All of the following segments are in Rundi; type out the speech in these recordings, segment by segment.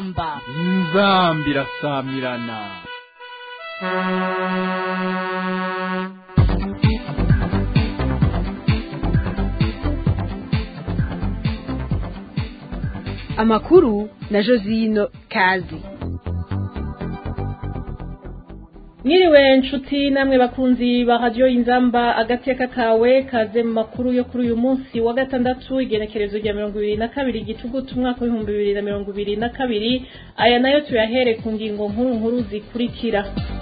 inzamba inzambi irasamirana amakuru na josino kazi mwiriwe nshuti namwe bakunzi ba radiyo inzamba agateka kawe kaze mu makuru yo kuri uyu munsi wa gatandatu igenekerezo rya mirongo ibiri na kabiri gitugutu umwaka w'ibihumbi bibiri na mirongo ibiri na kabiri aya nayo tuyahere ku ngingo nkuru nkuru zikurikira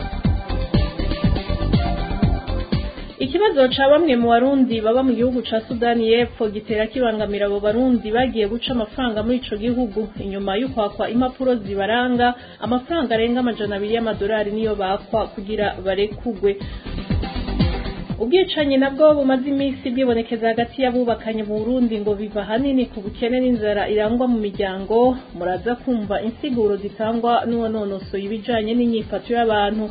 ikibazo ca bamwe mu barundi baba mu gihugu ca sudani y'epfo gitera kibangamira abo barundi bagiye guca amafaranga muri ico gihugu inyuma y'ukwakwa impapuro zibaranga amafaranga arenga amajana abiri y'amadolari niyo bakwa kugira barekugwe ubwicanyi nabwo bumaze iminsi bwibonekeza hagati y'abubakanye mu burundi ngo biva hanini ku bukene n'inzara irangwa mu miryango muraza kumva insiguro zitangwa n'uwanonosoye ibijanye n'inyifato y'abantu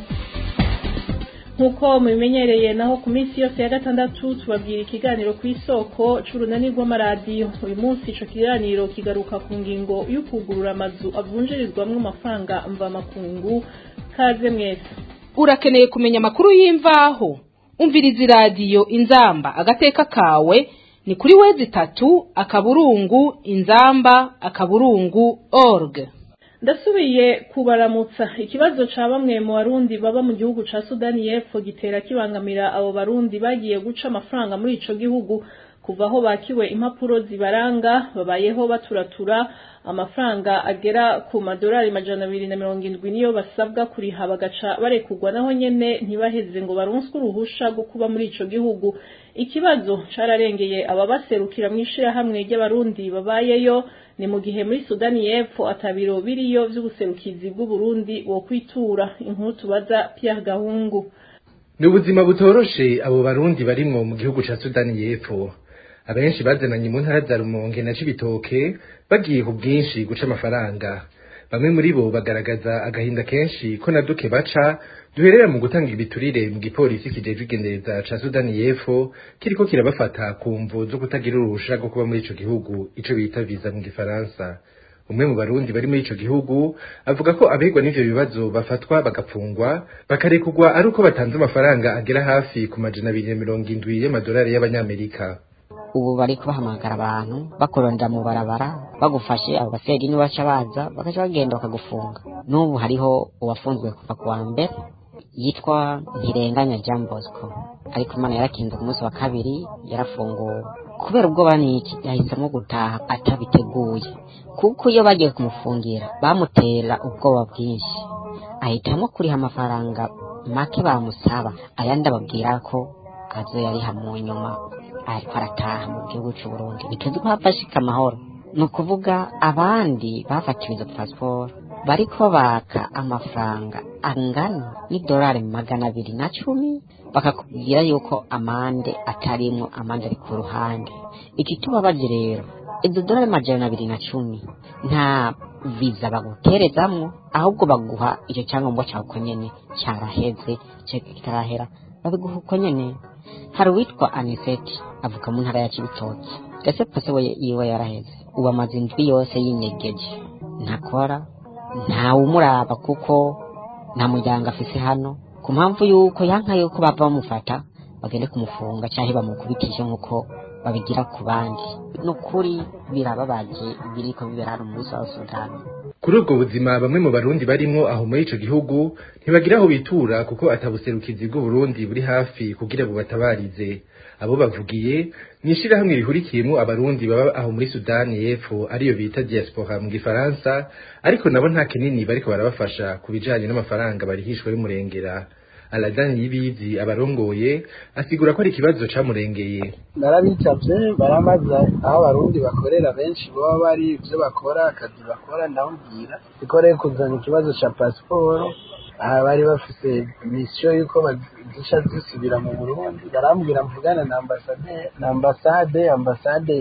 nk'uko mubimenyereye naho ku minsi yose ya gatandatu tubabwira ikiganiro ku isoko c'urunani rw'amaradiyo uyu munsi ico kiganiro kigaruka ku ngingo y'ukugurura amazu avunjirizwamwo amafaranga mvamakungu kaze mwese urakeneye kumenya amakuru y'imvaho umviriza iradiyo inzamba agateka kawe ni kuri wezi itatu akaburungu inzamba akaburungu org ndasubiye kubaramutsa ikibazo ca bamwe mu barundi baba mu gihugu ca sudani y'epfo gitera kibangamira abo barundi bagiye guca amafaranga muri ico gihugu kuva aho bakiwe impapuro zibaranga babayeho baturatura amafaranga agera ku madolari majana abiri na mirongo indwi niyo basabwa kuriha bagaca barekugwa naho nyene ntibaheze ngo baronswe uruhusha rwo kuba muri ico gihugu ikibazo cararengeye ababaserukira mw'ishirahamwe ry'abarundi babayeyo ni mu gihe muri sudani y'epfo atabiro biriyo vy'ubuserukizi bw'uburundi wo kwitura inkuru tubaza pierre gahungu ni ubuzima butoroshe abo barundi barimwo mu gihugu ca sudani y'epfo abenshi bazananye mu ntara za rumonge na cibitoke bagiye ku bwinshi guca amafaranga bamwe muri bo bagaragaza agahinda kenshi ko na duke baca duherera mu gutanga ibiturire mu gipolisi kijejwe igendereza ca sudani y'epfo kiriko kirabafata ku mvu zo kutagira uruhusha rwo kuba muri ico gihugu ico bita viza mu gifaransa umwe mu barundi bari muri ico gihugu avuga ko abegwa n'ivyo bibazo bafatwa bagapfungwa bakarekugwa ari uko batanze amafaranga agera hafi ku majana abiri na mirongo indwi y'amadolari y'abanyamerika ubu bari kubahamagara abantu bakurondera mu barabara bagufashe abo baseri baca baza bakaca bagenda bakagufunga n'ubu hariho uwafunzwe kuva ku wa mbere yitwa ntirenganya jean bosco ariko imana yarakinze ku munsi wa kabiri yarafunguwe kubera ubwoba n'iki yahisemo gutaha atabiteguye kuko iyo bagiye kumufungira bamutera ubwoba bwinshi ahitamo kuriha amafaranga make bamusaba ayandi ababwira ko azo yariha mu nyuma ariko arataha mu gihugu cy'u Burundi bituzi ko hafashika amahoro ni ukuvuga abandi bafatiwe izo pasiporo bariko baka amafaranga angana n'idolari magana abiri na cumi bakakubwira yuko amande atarimwo amande ari ku ruhande ikitubabaje rero izo dolari majana abiri na cumi nta viza baguterezamwo ahubwo baguha icyo cyangombwa cyawe uko nyene cyaraheze kitarahera babiguha uko nyene hari uwitwa aniseti avuka mu ntara ya cibitoki ese pase we yiwe yaraheze ubu amaze indwi yose yinyegeje ntakora ntawumuraba kuko nta muryango afise hano ku mpamvu yuko yanka yuko bava bamufata bagende kumufunga cyangwa bamukubitishe nk'uko babigira ku bandi ni ukuri birababaje biriko bibera hano muri south sudan kuri ubwo buzima bamwe mu barundi barimwo aho muri ico gihugu ntibagira aho bitura kuko atabuserukizi bw'uburundi buri hafi kugira bubatabarize abo bavugiye ni ishirahamwe rihurikiyemwo abarundi baba aho muri sudani y'epfo ariyo bita diaspora mu gifaransa ariko nabo nta kinini bariko barabafasha ku bijanye n'amafaranga barihishwa y'umurengera aladani y'ibizi abarongoye asigura ko ari ikibazo camurengeye narabicavye baramaza aho abarundi bakorera benshi baba bari ivyo bakora akazi bakora ndababwira ikoreye kuzana ikibazo ca pasiporo aha bari bafise misiyo yuko zica zisubira mu burundi barambwira mvugana na ambasade na ambasade ambasade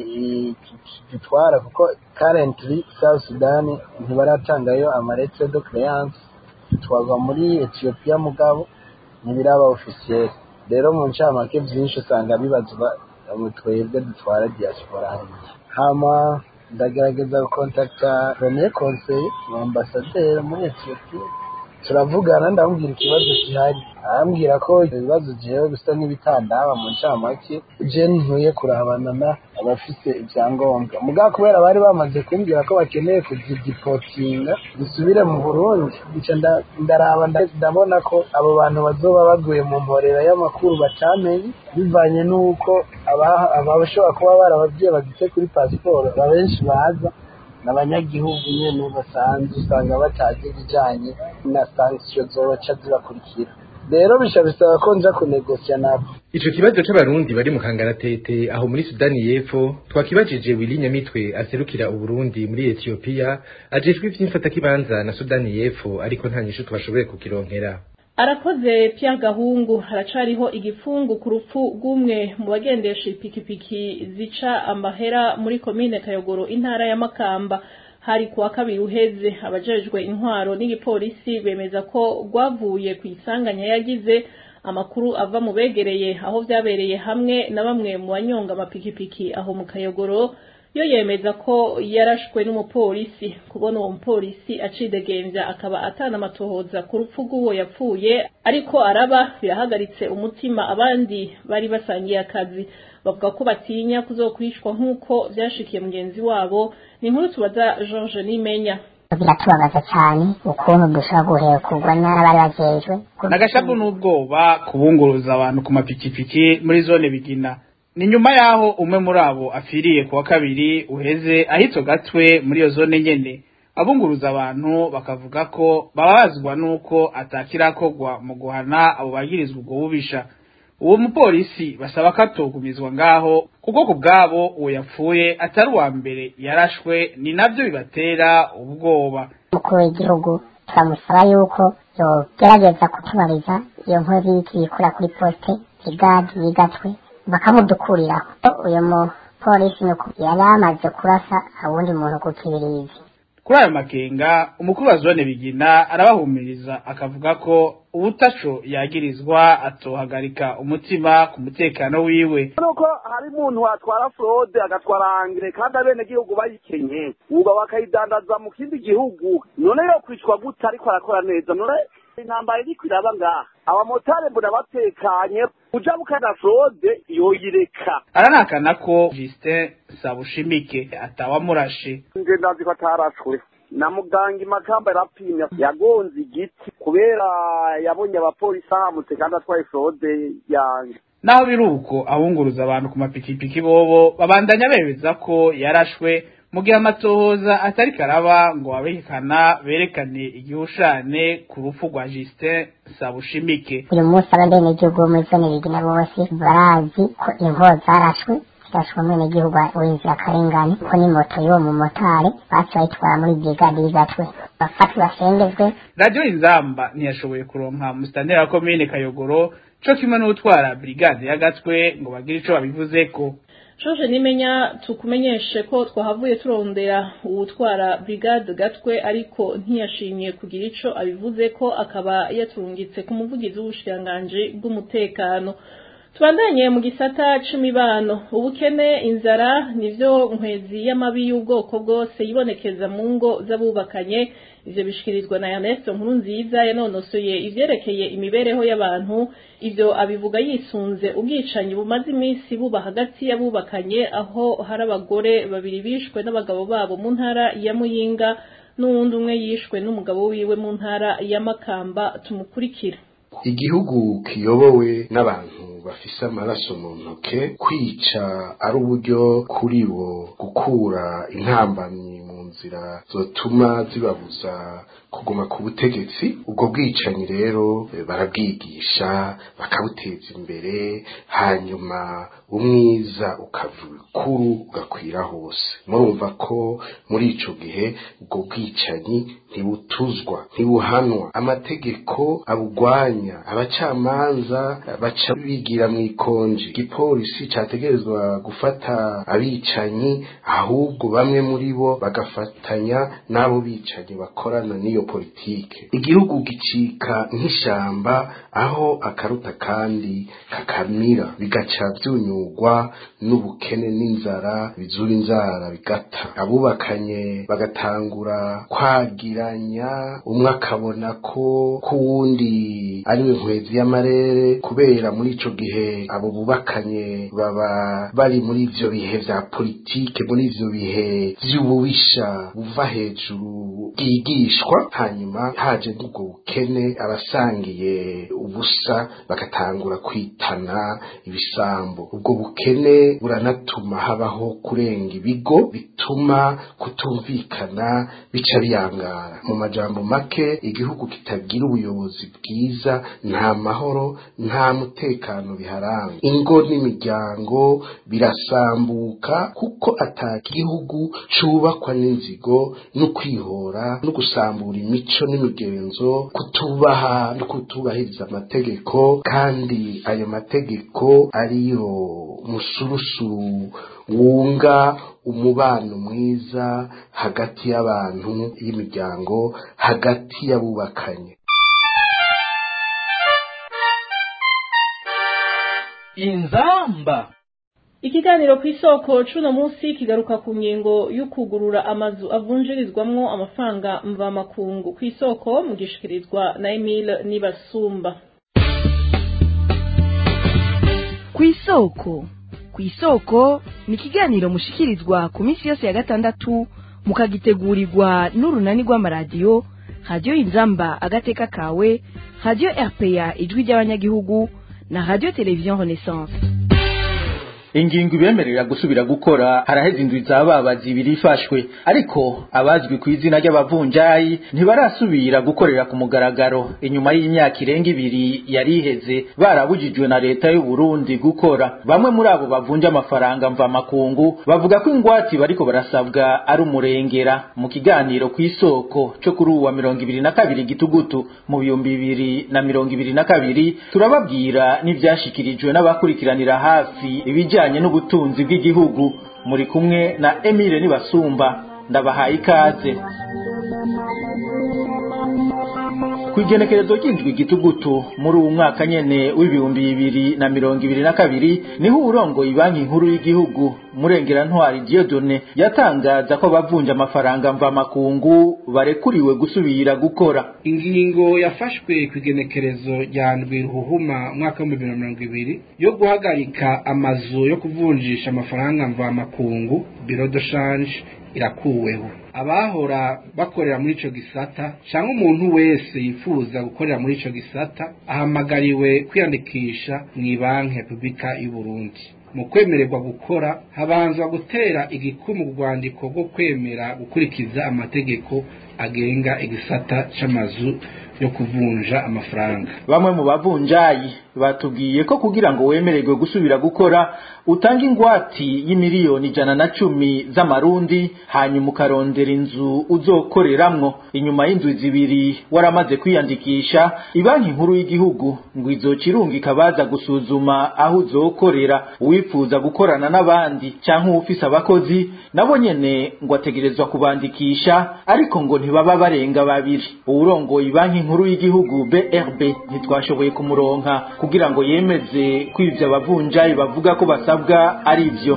gitwara kuko currently south sudan ntibaratangayo amaretre de creance twagwa muri ethiopia mugabo ntibiraba officiel rero mu ncamake vyinshi usanga bibazwa twebwe dutwara diaspora hariya hama ndagerageza gukontakta premier conseil mu ambasaderi muri etiyopiya turavugana ndamubwira ikibazo gihari arambwira ko ibibazo jewe bisa n'ibitandaba mu ncamake je ntuye kurabana na abafise ivyangombwa mugabo kubera bari bamaze kumbwira ko bakeneye kuzidipotinga zisubire mu burundi bica nda- ndaraba nda- ndabona ko abo bantu bazoba baguye mu mporera y'amakuru batamenye bivanye n'uko aba- abashobora kuba barababyeyi bagise kuri pasiporo abenshi baza n'abanyagihugu nyene basanzwe usanga batazi ibijanye na sanction zoca zibakurikira rero bisha bisaba ko nja kunegosya nabo Ico kibazo c'abarundi bari mu kangaratete aho muri Sudani y'Epfo twakibajije Willy Nyamitwe aserukira Uburundi muri Ethiopia ajejwe ivy'imfatakibanza na Sudani y'Epfo ariko nta nyishu twashoboye kukironkera. arakoze Pierre Gahungu haracariho igifungu ku rupfu rw'umwe mu bagendesha ipikipiki zica amahera muri komine Kayogoro intara ya Makamba hari kuwa kabiri uheze abajejwe intwaro n'igipolisi bemeza ko rwavuye ku isanganya yagize amakuru ava mu begereye aho vyabereye hamwe na bamwe mu banyonga amapikipiki aho mu Kayogoro yo yemeza ko yarashwe n'umupolisi kubona uwo mupolisi acidegembya akaba atana amatohoza ku rupfu rw'uwo yapfuye ariko araba birahagaritse umutima abandi bari basangiye akazi bavuga ko batinya kuzokwishwa nk'uko vyashikiye mugenzi wabo ni inkuru tubaza George Nimenya biratubabaza cyane ukuntu dushobora guhekurwa n'abari bajejwe nagashabu n'ubwoba kubunguruza abantu ku mapikipiki muri zone bigina ni nyuma yaho umwe muri abo afiriye kuwa kabiri uheze ahitwa gatwe muri iyo zone nyene abunguruza abantu bakavuga ko babazwa nuko atakirakorwa mu guhana abo bagirizwa ubwo bubisha uwo mupolisi basaba ko atogumizwa ngaho kuko ku bwabo uwo yapfuye atari uwa mbere yarashwe ni navyo bibatera ubwoba umukuru w'igihugu turamusaba yuko yogerageza kutubariza iyo nkozi y'ikikura kuri poste igadi yigatwe bakamudukuriraho uyu mupolisi nuko yari amaze kurasa awundi muntu ku kibirizi kuri ayo makenga umukuru wa zone bigina arabahumiriza akavuga ko ubutaco yagirizwa atohagarika umutima ku mutekano wiwe nuko hari umuntu watwara fraude agatwara angire kandi abenegihugu bayikenye uba bakayidandaza mu kindi gihugu none yo kwicwa gute ariko arakora neza none intambara iriko iraba ngaha abamotari mbona batekanye uja bukana fraude yoyireka aranakana ko Justin Sabushimike atawamurashe nje ndazi ko atarashwe na muganga imakamba yarapimye yagonze igiti kubera yabonye abapolisi ahamutse kandi atwaye fraude yange naho biri uko abunguruza abantu ku mapikipiki bobo babandanya bemeza ko yarashwe mu gihe amatohoza atari karaba ngo abihekana berekane igihushane ku rupfu rwa Justin Sabushimike uyu munsi abenegihugu bo muri zone bigina bose barazi ko inkoho zarashwe zirashwe umwenegihugu w'inzirakarengane ko n'imoto y'uwo mumotari baci bayitwara muri brigade y'igatwe bafatwe basengezwe radiyo inzamba ntiyashoboye kuronka musitanteri wa komine kayogoro co kimwe n'utwara brigade y'agatwe ngo bagire ico babivuzeko George Nimenya tukumenyeshe ko twahavuye turondera uwutwara brigade gatwe ariko ntiyashimye kugira ico abivuze ko akaba yaturungitse ku muvugizi w'ubushikiranganji bw'umutekano tubandanye mu gisata c'imibano ubukene inzara nivyo nkwezi y'amabi y'ubwoko bwose yibonekeza mu ngo z'abubakanye ivyo bishikirizwa na Ernest Nkurunziza yanonosoye ivyerekeye imibereho y'abantu ivyo abivuga yisunze ubwicanyi bumaze iminsi buba hagati y'abubakanye aho hari abagore babiri bishwe n'abagabo babo mu ntara ya Muyinga n'uwundi umwe yishwe n'umugabo wiwe mu ntara ya Makamba tumukurikira igihugu kiyobowe n'abantu bafise amaraso mu ntoke kwica ari uburyo kuri bo gukura intambamyi mu nzira zotuma zibabuza kuguma ku butegetsi ubwo bwicanyi rero eh, barabwigisha bakabuteza imbere hanyuma umwiza ukava ibikuru ugakwira hose murumva ko muri ico gihe ubwo bwicanyi ntibutuzwa ntibuhanwa amategeko abugwanya abacamanza baca bigira mu ikonji igipolisi categerezwa gufata abicanyi ahubwo bamwe muri bo bagafatanya n'abo bicanyi bakorana n'iyo politike igihugu gicika nk'ishamba aho akaruta kandi kakamira bigaca byunyurwa n'ubukene n'inzara bizura inzara bigata abubakanye bagatangura kwagiranya umwe akabona ko k'uwundi ari we nkwezi y'amarere kubera muri ico gihe abo bubakanye baba bari muri ivyo bihe vya politike muri ivyo bihe vy'ububisha buva hejuru bwigishwa hanyuma haje n'ubwo bukene abasangiye ubusa bagatangura kwitana ibisambo ubwo bukene buranatuma habaho kurenga ibigo bituma kutumvikana bica biyangara mu majambo make igihugu kitagira ubuyobozi bwiza nta mahoro nta mutekano biharanga ingo n'imiryango birasambuka kuko ata gihugu cubakwa n'inzigo no kwihora no gusambura imico n'imigenzo kutubaha no kutubahiriza amategeko kandi ayo mategeko ariyo musurusuru wunga umubano mwiza hagati y'abantu y'imiryango hagati y'abubakanye inzamba ikiganiro ku isoko cuno munsi kigaruka ku ngingo y'ukugurura amazu avunjirizwamwo amafaranga mvamakungu ku isoko mugishikirizwa na Emile Nibasumba ku isoko ku isoko ni ikiganiro mushikirizwa ku minsi yose ya gatandatu mukagitegurirwa n'urunani rw'amaradiyo radiyo inzamba agateka kawe radiyo rpa ijwi ry'abanyagihugu na radiyo televiziyo renaissance ingingo ibemerera gusubira gukora haraheze indwi z'ababa zibiri ifashwe ariko abazwi ku izina ry'abavunjayi ntibarasubira gukorera ku mugaragaro inyuma y'imyaka irenga ibiri yari iheze barabujijwe na leta y'u Burundi gukora bamwe muri abo bavunja amafaranga mvamakungu bavuga ko ingwate bariko barasabwa ari umurengera mu kiganiro ku isoko cyo kuri uwa mirongo ibiri na kabiri gitugutu mu bihumbi bibiri na mirongo ibiri na kabiri turababwira n'ivyashikirijwe n'abakurikiranira hafi ibijyanye ibijanye n'ubutunzi bw'igihugu muri kumwe na Emile Nibasumba ndabahaye ikaze kwigenekerezo ry'indwi gitugutu muri uwu mwaka nyene w'ibihumbi bibiri na mirongo ibiri na kabiri niho urongoye banki nkuru y'igihugu murengera ntwari Dieudonne yatangaza ko abavunja amafaranga mvamakungu barekuriwe gusubira gukora ingingo yafashwe ku igenekerezo rya ndwi ruhuhuma umwaka w'ibihumbi bibiri na mirongo ibiri yo guhagarika amazu yo kuvunjisha amafaranga mvamakungu biro de shanje irakuweho abahora bakorera muri ico gisata cyangwa umuntu wese yifuza gukorera muri ico gisata ahamagariwe kwiyandikisha mu banki repubulika y'u Burundi mu kwemererwa gukora habanzwa gutera igikumu rwandiko rwo kwemera gukurikiza amategeko agenga igisata c'amazu yo kuvunja amafaranga bamwe mu bavunjayi batubwiye ko kugira ngo wemererwe gusubira gukora utanga ingwati y'imiliyoni ijana na cumi z'amarundi hanyuma ukarondera inzu uzokoreramwo inyuma y'inzu zibiri waramaze kwiyandikisha ibanki nkuru y'igihugu ngo izoca irungika ikabaza gusuzuma aho uzokorera uwifuza gukorana n'abandi canke uwufise abakozi nabo nyene ngo ategerezwa kubandikisha ariko ngo ntibaba barenga babiri uwurongoye ibanki nkuru y'igihugu BRB ntitwashoboye kumuronka kugira ngo yemeze ko ivyo abavunjayi bavuga ko basabwa ari ivyo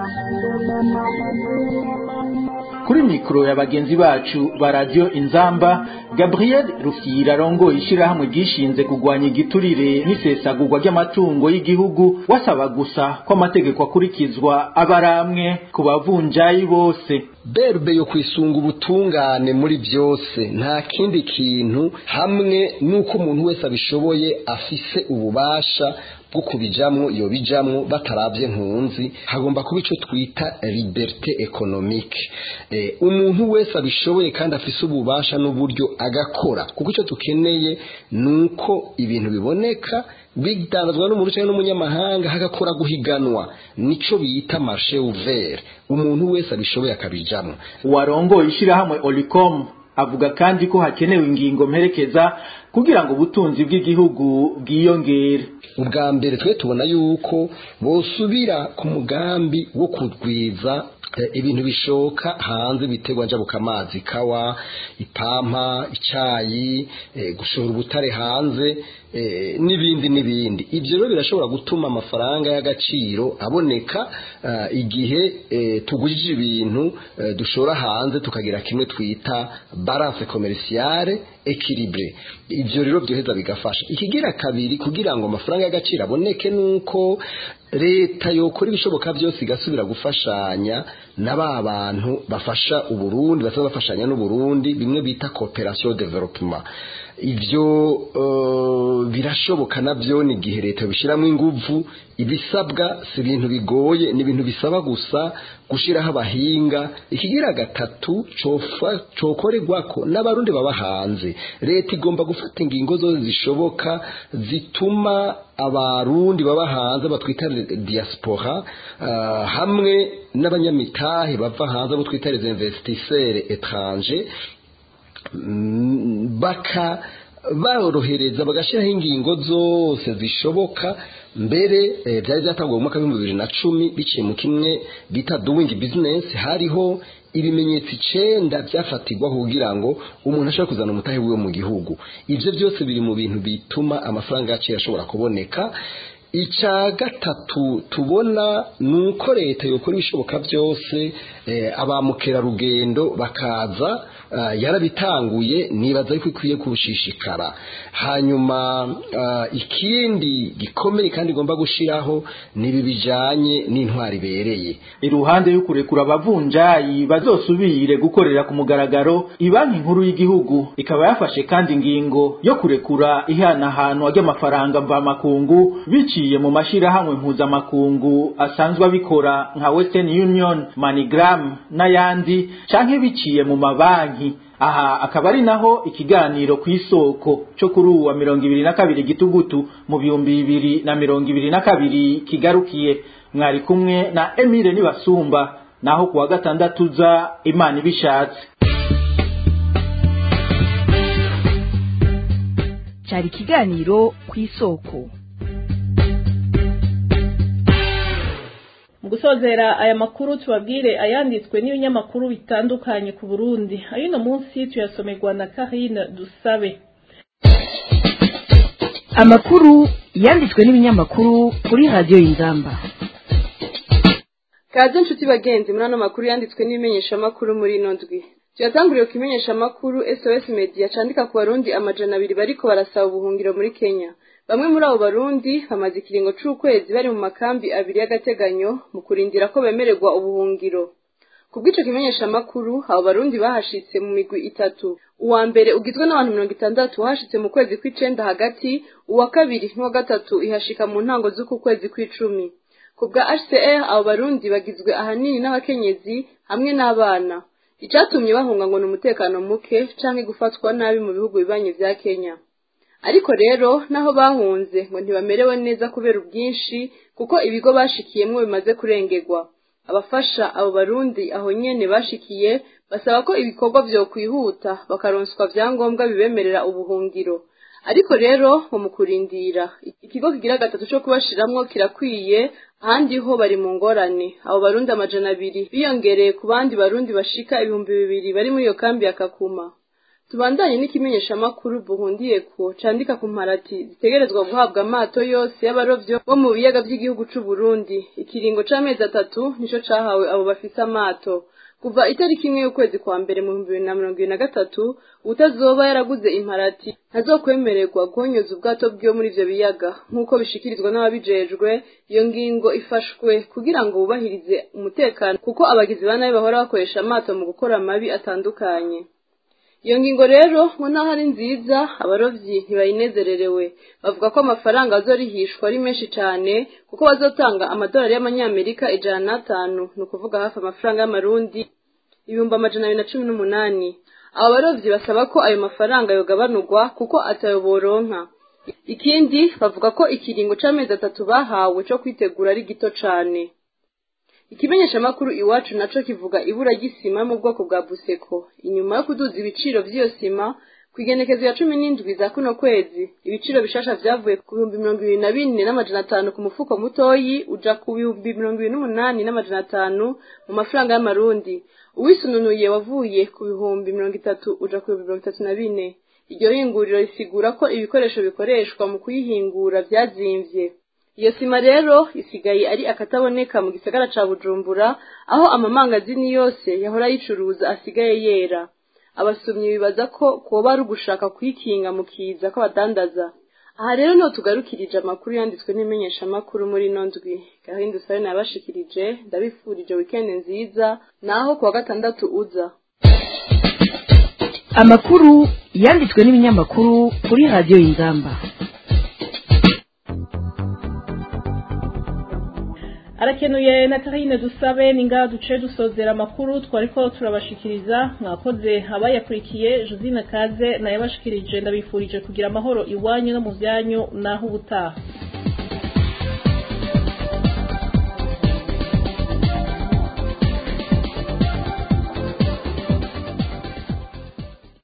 kuri mikoro ya bagenzi bacu ba radio inzamba Gabriel Rufyira arongoye ishirahamwe ryishinze kugwanya igiturire n'isesagurwa ry'amatungo y'igihugu wasaba gusa ko amategeko akurikizwa abaramwe ku bavunjayi bose berbe yo kwisunga ubutungane muri byose nta kindi kintu hamwe n'uko umuntu wese abishoboye afise ububasha bwo kubijamwo iyo bijamwo bataravye nkunzi hagomba kuba ico twita liberté économique eh, umuntu wese abishoboye kandi afise ububasha n'uburyo agakora kuko ico tukeneye nuko ibintu biboneka bidandazwa n'umuntu cyangwa n'umunyamahanga hagakora guhiganwa nico bita marché ouvert umuntu wese abishoboye akabijamwo warongoye ishirahamwe Olicom avuga kandi ko hakenewe ingingo mperekeza kugira ngo ubutunzi bw'igihugu bwiyongere ubwa mbere twe tubona yuko bosubira ku mugambi wo kugwiza ibintu bishoka hanze biterwa njabuka amazi kawa ipampa icayi gushora ubutare hanze n'ibindi n'ibindi ibyo rero birashobora gutuma amafaranga y'agaciro aboneka igihe tugujije ibintu dushora hanze tukagira kimwe twita balance commerciale equilibre ibyo rero byoheza bigafasha ikigira kabiri kugira ngo amafaranga y'agaciro aboneke nuko leta yokora ibishoboka byose igasubira gufashanya na ba bantu bafasha uburundi basaba bafashanya n'uburundi bimwe bita cooperation development ibyo birashoboka nabyo ni igihe leta bishyiramo ingufu ibisabwa si ibintu bigoye ni ibintu bisaba gusa gushyiraho abahinga ikigira gatatu cokorerwa ko n'abarundi baba hanze leta igomba gufata ingingo zose zishoboka zituma abarundi baba hanze batwita diaspora hamwe n'abanyamitahe bava hanze abo twita les investisseurs étrangers baka borohereza bagashyiraho ingingo zose zishoboka mbere byari byatanguwe mu mwaka w'ibihumbi bibiri na cumi biciye mu kimwe bita doing business hariho ibimenyetso icenda byafatirwaho kugira ngo umuntu ashobore kuzana umutahe wiwe mu gihugu ibyo byose biri mu bintu bituma amafaranga y'agaciro ashobora kuboneka icya gatatu tubona ni uko leta yokora ibishoboka byose aba mukerarugendo bakaza yarabitanguye nibaza yuko ikwiye kurushishikara hanyuma ikindi gikomeye kandi igomba gushyiraho ni ibi bijyanye n'intwari ibereye iruhande yo kurekura abavunjayi bazosubire gukorera ku mugaragaro banki nkuru y'igihugu ikaba yafashe kandi ingingo yo kurekura ihanahanwa ry'amafaranga mvamakungu biciye mu mashyirahamwe mpuzamakungu asanzwe abikora nka western union manigram n'ayandi canke biciye mu mabanki aha akaba ari naho ikiganiro ku isoko cyo kuri uwa mirongo ibiri na kabiri gitugutu mu bihumbi bibiri na mirongo ibiri na kabiri kigarukiye mwari kumwe na emile nibasumba naho kuwa gatandatu za imana ibishatse cyari ikiganiro ku isoko mu gusozera aya makuru tubabwire ayanditswe n'ibinyamakuru bitandukanye ku burundi ay'uno munsi tuyasomerwa na karine dusabe amakuru yanditswe n'ibinyamakuru kuri radiyo y'ingamba kaze inshuti bagenzi muri ano makuru yanditswe n'ibimenyeshamakuru muri ino ndwi tuyatanguriye ku imenyeshamakuru sos media candika ku barundi amajana abiri bariko barasaba ubuhungiro muri kenya bamwe muri abo barundi bamaze ikiringo c'ukwezi bari mu makambi abiri y'agateganyo mu kurindira ko bemererwa ubuhungiro ku bw'ico kimenyeshamakuru abo barundi bahashitse mu migwi itatu uwa mbere ugizwe n'abantu mirongo itandatu wahashitse mu kwezi kw'icenda hagati uwa kabiri n'uwa gatatu ihashika mu ntango z'uku kwezi kw'icumi ku bwa hcr abo barundi bagizwe ahanini n'abakenyezi hamwe n'abana icatumye bahunga ngo ni umutekano muke canke gufatwa nabi mu bihugu bibanyi vya kenya ariko rero naho bahunze ngo ntibamerewe neza kubera ubwinshi kuko ibigo bashikiyemwo bimaze kurengerwa abafasha abo barundi aho nyene bashikiye basaba ko ibikorwa vyokwihuta bakaronswa vyangombwa bibemerera ubuhungiro ariko rero ngo mu kurindira ikigo kigira gatatu co kubashiramwo kirakwiye ahandi ho bari mu ngorane abo barundi amajana abiri biyongereye ku bandi barundi bashika ibihumbi bibiri bari muri iyo kambi ya kakuma tubandanye n'ikimenyeshamakuru buhundiye ko candika ku mparati zitegerezwa guhabwa amato yose y'abarovyo bo mu biyaga vy'igihugu c'u Burundi ikiringo c'amezi atatu nico cahawe abo bafise amato kuva itariki imwe y'ukwezi kwa mbere mu bihumbi bibiri na mirongo ibiri na gatatu utazoba yaraguze imparati ntazokwemererwa guhonyoza ubwato bwiwe muri ivyo biyaga nk'uko bishikirizwa n'ababijejwe iyo ngingo ifashwe kugira ngo bubahirize umutekano kuko abagizi ba nabi bahora bakoresha amato mu gukora amabi atandukanye iyo ngingo rero ngo naho ari nziza abarovyi ntibayinezererewe bavuga ko amafaranga azorihishwa ari menshi cane kuko bazotanga amadolari y'amanyamerika ijana n'atanu ni ukuvuga hafi amafaranga y'amarundi ibihumbi amajana abiri na cumi n'umunani abo barovyi basaba ko ayo mafaranga yogabanurwa kuko atayo boronka ikindi bavuga ko ikiringo c'amezi atatu bahawe co kwitegura ari gito cane ikimenyeshamakuru iwacu naco kivuga ibura ry'isima yo mu bwoko bwa buseko inyuma yo kuduza ibiciro vy'iyo sima ku igenekezo ya cumi n'indwi za kuno kwezi ibiciro bishasha vyavuye ku bihumbi mirongo ibiri na bine n'amajana atanu ku mufuko mutoyi uja ku bihumbi mirongo ibiri n'umunani n'amajana atanu mu mafaranga y'amarundi uwisununuye wavuye ku bihumbi mirongo itatu uja ku bihumbi mirongo itatu na bine iryo hinguriro risigura ko ibikoresho bikoreshwa mu kuyihingura vyazimvye iyo sima rero isigaye ari akataboneka mu gisagara ca bujumbura aho amamangazini yose yahora yicuruza asigaye yera abasumyi bibaza ko kuba ari ugushaka kwikinga mu kiza kw'abadandaza aha rero niho tugarukirije amakuru yanditswe n'imenyeshamakuru muri ino ndwi gahunda usabe nabashikirije ndabifurije wikendi nziza naho kuwa gatandatu uza amakuru yanditswe n'ibinyamakuru kuri radiyo y'ingamba arakenuye na karine dusabe ninga duce dusozera amakuru twariko turabashikiriza mwakoze abayakurikiye josine kaze nayabashikirije ndabifurije kugira amahoro iwanyu no mu byanyu naho ubutaha